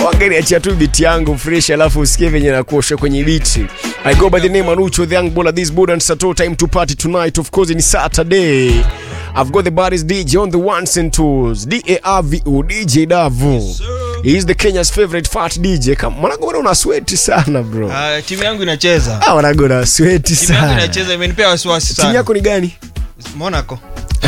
wangeniachia tu biti yangu fresh alafu usikie venye nakuosha kwenye biti i go by the name anucho the young baller this budan sato time to party tonight of course ni saturday I've got the baddest DJ on the ones and twos D-A-R-V-O DJ Davu He's the Kenya's favorite fat DJ Kama mwanangu bwana una sweat sana bro Uh, timu yangu inacheza Ah mwanangu una sweat timu yangu sana inacheza imenipea wasiwasi Timu sana yako ni gani? Monaco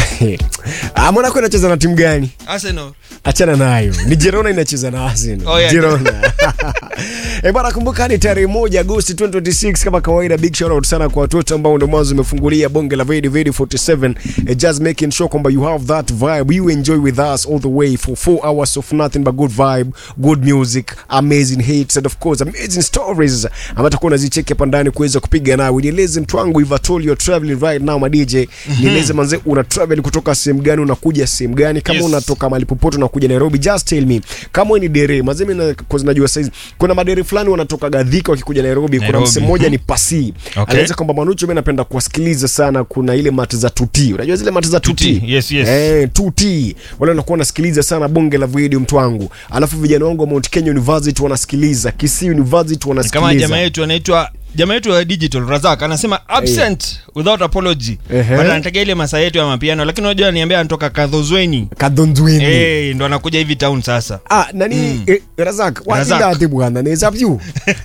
ah, Monaco inacheza na timu gani? Arsenal achana nayo ni jerona inacheza na arsenal Oh, yeah. jerona e bana kumbuka ni tarehe moja agosti 2026 kama kawaida big shout out sana kwa watoto ambao ndo mwanzo umefungulia bonge la Vedi Vedi 47 eh, just making sure kwamba you have that vibe you enjoy with us all the way for 4 hours of nothing but good vibe good music amazing hits and of course amazing stories ambazo takuwa unazicheki hapa ndani kuweza kupiga nawe nieleze mtu wangu if at all you're traveling right now my DJ nieleze manze una travel kutoka sehemu gani unakuja sehemu gani kama Yes. unatoka mahali popote unakuja Nairobi just tell me kama wewe ni dere mazee mimi na- 'cause najua saizi kuna madere fulani wanatoka Gadhika wakikuja Nairobi, kuna Nairobi. msee mmoja ni pasi Okay. anaweza kwamba Manucho mimi napenda kuwasikiliza sana kuna ile mati za tuti unajua zile mati za tuti, Tuti, yes, yes. eh tuti wale wanakuwa wanasikiliza sana bonge la video mtu wangu alafu vijana wangu wa Mount Kenya University wanasikiliza Kisii University kama wanasikiliza jamaa yetu anaitwa jamaa yetu wa digital Razak anasema absent without apology Ehe. but anataka ile masaa yetu ya mapiano lakini unajua ananiambia anatoka Kadhozweni kadhondwini eh ndo anakuja hivi town sasa Ah, nani eh, Razak, what Razak. is that bwana? There's up you.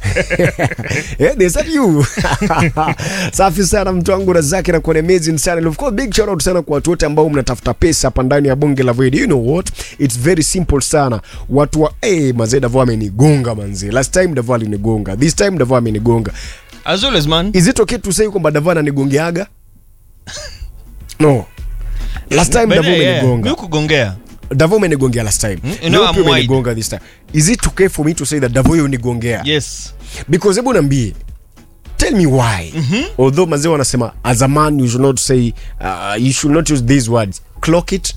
eh, there's up you. Safi sana mtu wangu Razak na kuwa amazing sana. And Of course big shout out sana kwa watu wote ambao mnatafuta pesa hapa ndani ya bonge la video. You know what? It's very simple sana. Watu wa eh mazee Davo amenigonga manzi. Last time Davo alinigonga. This time Davo amenigonga. as always man Is it okay to say kwamba Davo ananigongeaga? No. Last time But, Davo eh, yeah, amenigonga. mi kugongea Davo umenigongea last time. Mm, you know Leo I'm pia wide. umenigonga this time. Is it okay for me to say that Davo yeye unigongea? yes Because hebu niambie. Tell me why. Although mazee wanasema as a man you should not say uh, you should not use these words. Clock it.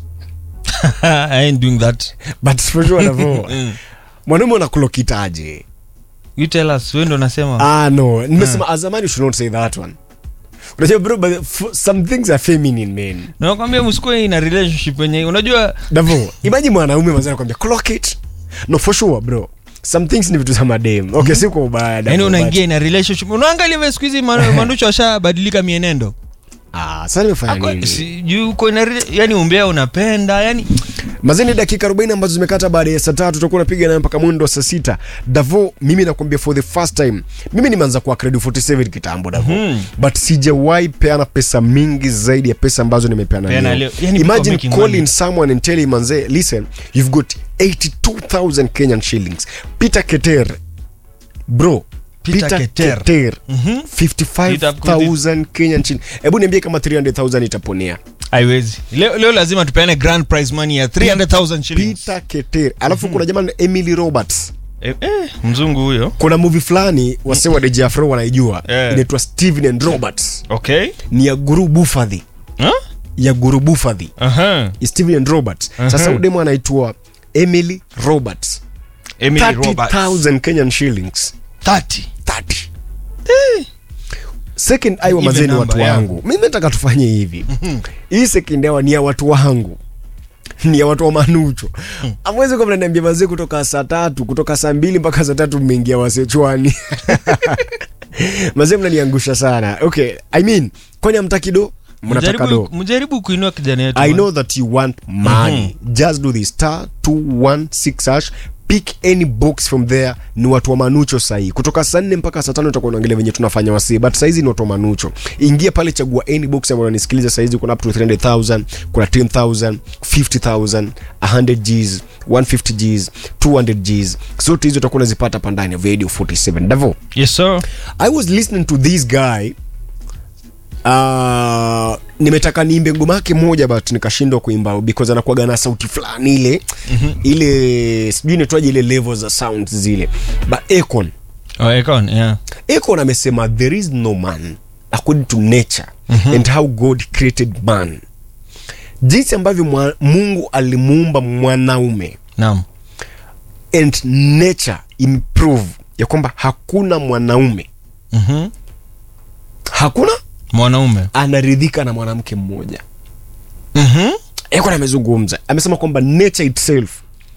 I ain't doing that But for sure Davo. Mwanaume una clock it aje? you tell us wewe ndo unasema Ah no, nimesema as a man you should not say that one. Unajua bro, but f- some things are feminine man. nakwambia msikuwe ina relationship yenye unajua Davo, imagine mwanaume mazee anakuambia clock it. No for sure bro. Some things ni vitu za madem. Okay, si kwa ubaya. Davo, yani but- unaingia ina relationship unaangalia vile siku hizi Ma- manducho ashabadilika mienendo Ah, sasa nimefanya Ako- nini? si- juu uko ina rela- yani umbea unapenda yani mazeni dakika 40 ambazo zimekata baada ya saa tatu tutakuwa napiga nayo mpaka mwendo wa saa sita davo mimi nakwambia for the first time mimi nimeanza kuwa credit 47 kitambo davo Mhm. but sijawahi peana pesa mingi zaidi ya pesa ambazo nimepeana Peana leo leo. Yani people imagine making calling money. someone and telling manze listen you've got 82000 kenyan shillings peter keter bro Peter Keter. Keter, Mhm. 55000 kenyan shillings hebu niambie kama 300000 itaponea haiwezi leo, leo lazima tupeane grand prize money ya 300000 shillings peter keter alafu kuna jamaa emily roberts eh, eh, mzungu huyo kuna movie fulani wase wa DJ Afro wanaijua Eh. inaitwa Steven and Roberts okay ni ya Guru Bufadhi huh? ya Guru Bufadhi Aha. Steven and Roberts sasa Mhm. udemo anaitwa Emily Roberts Emily Roberts 30000 Kenyan shillings 30 30 second aiwa Even mazeni number, watu yeah. wangu mimi nataka tufanye hivi hii second aiwa ni ya watu wangu ni ya watu wa manucho amwezi kwa mnaniambia mazee kutoka saa tatu kutoka saa mbili mpaka saa tatu mmeingia wasechwani mazee mnaniangusha sana okay i mean kwani amtaki do mnataka do Mjaribu- mjaribu kuinua kijana yetu I man. know that you want money. Just do the star 216 hash. Pick any box from there. Ni watu wa manucho sahii kutoka saa nne mpaka saa tano utakuwa unaangalia venye tunafanya wasii, but saizi ni watu wa manucho. Ingia pale, chagua any box ambayo unanisikiliza saizi. Kuna up to 300,000, kuna 10,000, 50,000, 100 Gs, 150 Gs, 200 Gs. Zote hizo utakuwa unazipata hapa ndani ya Radio 47. Davo, yes sir I was listening to this guy uh, nimetaka niimbe ngoma yake moja but nikashindwa kuimba because anakuaga na sauti fulani ile mm-hmm. ile sijui inaitwaje ile level za sound zile but Akon oh, Akon, yeah. Akon amesema there is no man according to nature mm-hmm. and how God created man jinsi ambavyo mwa, Mungu alimuumba mwanaume naam and nature improve ya kwamba hakuna mwanaume Mhm. hakuna mwanaume anaridhika na mwanamke mmoja Mhm. Akon amezungumza amesema kwamba nature itself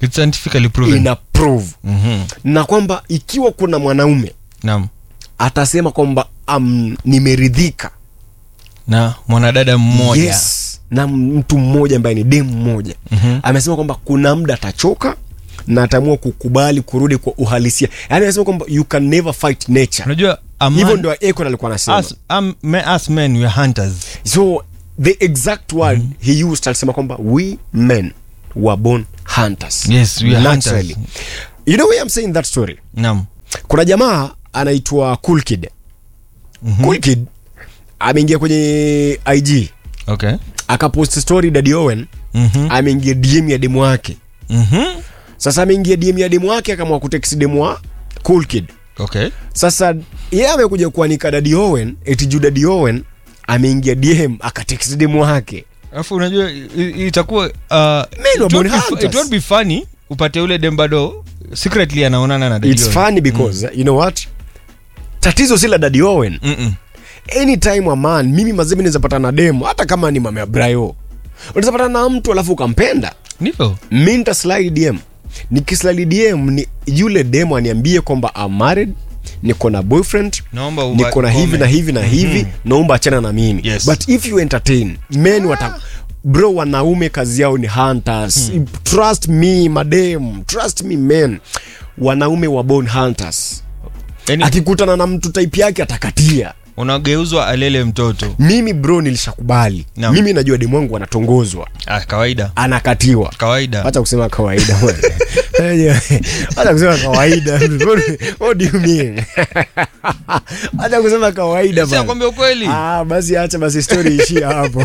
It's scientifically proven. ina prove Mhm. na kwamba ikiwa kuna mwanaume Naam. atasema kwamba um, nimeridhika na mwanadada mmoja yes na mtu mmoja ambaye ni demu mmoja Mhm. amesema kwamba kuna muda atachoka na ataamua kukubali kurudi kwa uhalisia yaani anasema kwamba you can never fight nature unajua a man- hivyo ndio Akon alikuwa anasema us, um, me- us men we are hunters so the exact word he used alisema kwamba we men were born hunters Yes, we are Naturally. hunters. you know why I'm saying that story naam kuna jamaa anaitwa cool kid cool kid ameingia kwenye ig okay akapost story dadi owen Mhm. ameingia dm ya demu wake Mhm. sasa ameingia dm ya demu wake akamwa kutext demu wa cool kid okay sasa yeye amekuja kuanika dadi owen eti juu dadi owen ameingia dm akatext demu wake alafu unajua i- i- itakuwa uh, were it won't born be fu- hunters. it won't be funny upate ule dem bado secretly anaonana na it's Daddy funny because you know what tatizo si la dadi owen Owen. Mm-mm. anytime a man mimi mazemi naweza patana na demu hata kama ni mama ya brayo unaweza patana na mtu alafu ukampenda ndivyo mi nitaslide dm nikislide dm ni yule demu aniambie kwamba I'm married niko na boyfriend naomba uba- niko na hivi na hivi na hivi naomba achana na mimi Yes. but if you entertain men wata bro wanaume kazi yao ni hunters trust me madem trust me men wanaume wa born hunters yani, akikutana na mtu type yake atakatia unageuzwa alele mtoto mimi bro nilishakubali Naam. mimi najua demu wangu anatongozwa ah, kawaida anakatiwa kawaida hata kusema kawaida hata kusema kawaida what do you mean hata kusema kawaida si bana. akwambia ukweli ah basi acha basi story ishie hapo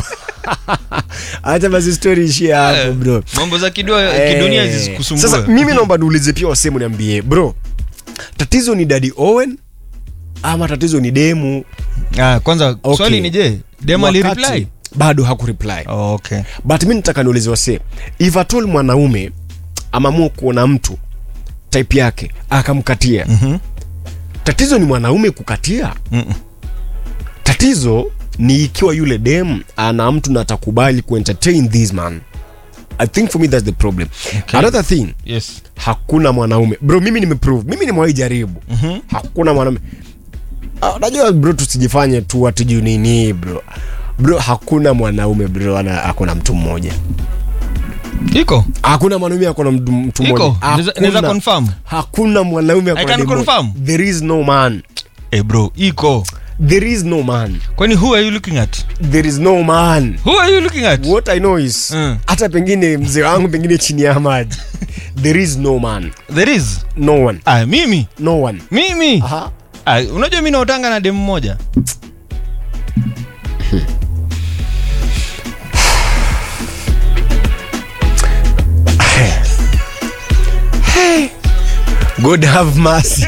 acha basi story ishie hapo Eh, bro mambo za kidunia, Eh, kidunia zisikusumbue sasa mimi naomba niulize pia wasehemu niambie bro tatizo ni dadi owen ama tatizo ni demu ah, kwanza Okay. swali ni je dem Wakati alireply bado hakureply oh, okay but mi nataka niulize wase if at all mwanaume amaamua kuona mtu type yake akamkatia Mhm. tatizo ni mwanaume kukatia Mm-mm. tatizo ni ikiwa yule dem ana mtu na atakubali kuentertain this man i think for me that's the problem Okay. another thing yes hakuna mwanaume bro mimi nimeprove mimi nimewahi jaribu Mhm. hakuna mwanaume Ah, unajua bro tusijifanye tu atiju nini bro bro hakuna mwanaume bro ana akona mtu mmoja iko hakuna mwanaume akona mtu mtu mmoja iko Naweza- naweza Hakuna. confirm hakuna mwanaume akona can demu moja. confirm. there is no man eh bro iko there is no man kwani who are you looking at there is no man who are you looking at what i know is Mm. hata pengine mzee wangu pengine chini ya maji there is no man there is no one ah, mimi no one mimi Aha. ah, unajua mi naotanga na demu moja god have mercy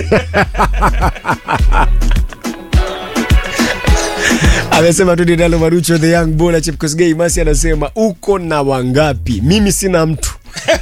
amesema tu dinalo marucho the young bona chepkosgei masi anasema uko na wangapi mimi sina mtu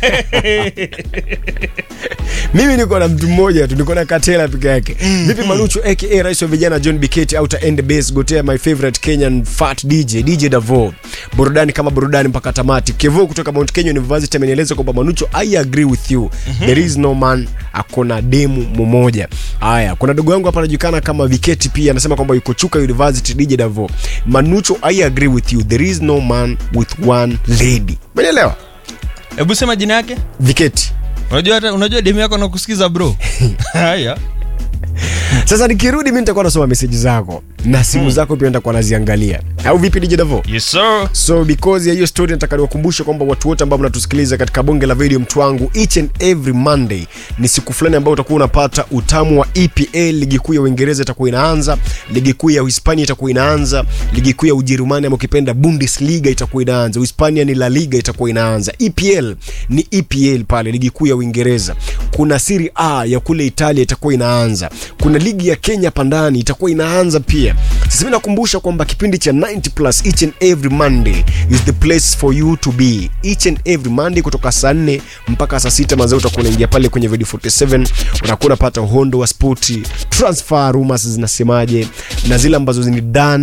mimi niko na mtu mmoja tu niko na katela peke yake vipi marucho aka rais wa vijana john biketi outer end base gotea my favorite kenyan fat dj dj davo burudani kama burudani mpaka tamati kevo kutoka mount kenya university amenieleza kwamba manucho i agree with you there is no man akona demu mmoja haya kuna dogo yangu hapa anajulikana kama viketi pia anasema kwamba yuko chuka university dj davo manucho i agree with you there is no man with one lady umeelewa hebu sema jina yake viketi unajua hata unajua demu yako nakusikiza bro haya sasa nikirudi mi nitakuwa nasoma meseji zako na simu zako pia nitakuwa naziangalia au vipi dj davo yes sir so because ya hiyo story nataka niwakumbushe kwamba watu wote ambao mnatusikiliza katika bonge la video mtu wangu each and every monday ni siku fulani ambayo utakuwa unapata utamu wa epl ligi kuu ya uingereza itakuwa inaanza ligi kuu ya uhispania itakuwa inaanza ligi kuu ya ujerumani ama ukipenda bundesliga itakuwa inaanza uhispania ni la liga itakuwa inaanza epl ni epl pale ligi kuu ya uingereza kuna siri a ya kule italia itakuwa inaanza kuna ligi ya kenya pandani itakuwa inaanza pia sasa mi nakumbusha kwamba kipindi cha 90 plus each and every monday is the place for you to be each and every monday kutoka saa 4 mpaka saa 6 mazao utakuwa unaingia pale kwenye video 47 unakuwa unapata uhondo wa spoti transfer rumors zinasemaje na zile ambazo ni done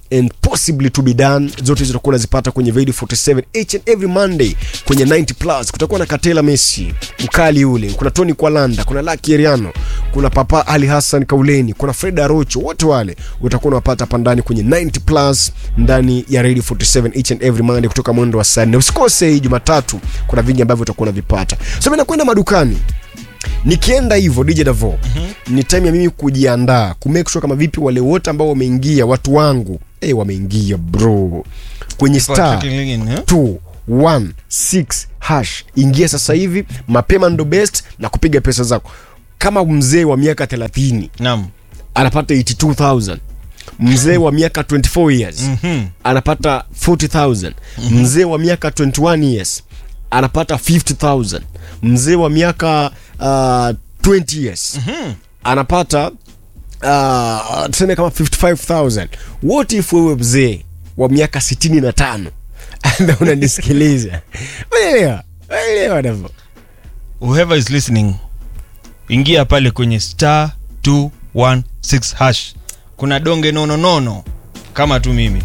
and possibly to be done zote hizo utakuwa unazipata kwenye Video 47 each and every Monday kwenye 90 plus. Kutakuwa na Katela Messi mkali ule, kuna Tony Kwalanda, kuna Lucky Eriano, kuna Papa Ali Hassan Kauleni, kuna Fred Arocho, wote wale utakuwa unawapata hapa ndani kwenye 90 plus ndani ya Radio 47 each and every Monday kutoka mwendo wa saa nne. Usikose hii Jumatatu, kuna vingi ambavyo utakuwa unavipata. So mimi nakwenda madukani nikienda hivyo DJ Davo mm-hmm. ni time ya mimi kujiandaa kumake sure kama vipi wale wote ambao wameingia watu wangu hey, wameingia bro kwenye star Patrick Lingin, eh? 216 hash ingia sasa hivi mapema ndo best na kupiga pesa zako kama mzee wa miaka 30 Naam. anapata 82000 mzee wa miaka 24 years Mhm. anapata 40000 mzee wa miaka 21 years anapata 50000 mzee wa miaka uh, 20 years anapata uh, tuseme kama 55000 what if wewe mzee wa miaka 65 na unanisikiliza unaelewa unaelewa navo whoever is listening ingia pale kwenye star 216 hash kuna donge nono nono kama tu mimi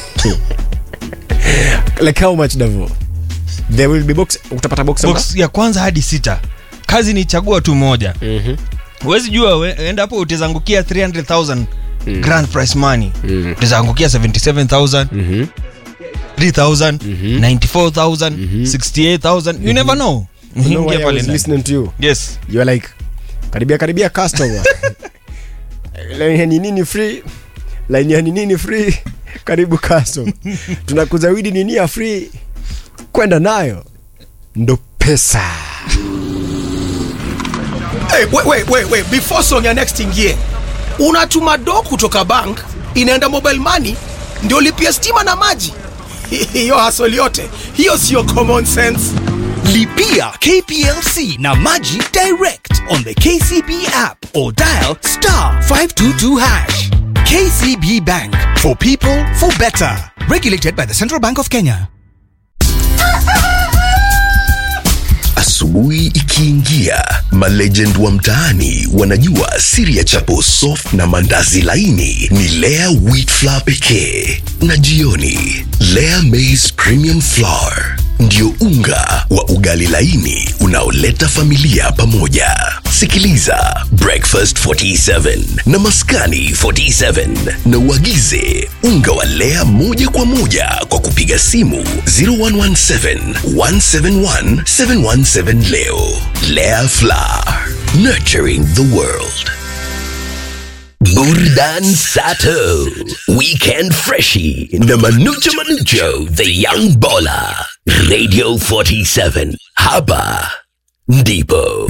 like how much davo there will be box utapata box number? box ya kwanza hadi sita kazi ni chagua tu moja Mhm. huwezi jua we- enda hapo utazangukia 300000 grand price money utazangukia 77000 Mhm. 3000 94000 68000 you never know You know Ingia why I pale was ndani. listening to you yes you are like karibia karibia customer line ya ni nini free line ya ni nini free karibu customer tunakuzawidi nini ya free kwenda nayo ndo pesa Hey, wait, wait, wait, wait. Before song ya next ingie, unatuma do kutoka bank inaenda mobile money ndio lipia stima na maji. Hiyo hasoli yote hiyo sio common sense. Lipia KPLC na Maji direct on the KCB app or dial star 522 hash. KCB Bank for people for better. Regulated by the Central Bank of Kenya. Asubuhi ikiingia, malegend wa mtaani wanajua siri ya chapo soft na mandazi laini ni Lea wheat flour pekee, na jioni Lea maize premium flour ndio unga wa ugali laini unaoleta familia pamoja. Sikiliza Breakfast 47 na Maskani 47 na uagize unga wa Lea moja kwa moja kwa kupiga simu 0117 171 717 leo. Lea Flour, nurturing the world. Burdan Sato, Weekend Freshie, na Manucho Manucho, The Young Baller, Radio 47, Haba, Ndipo.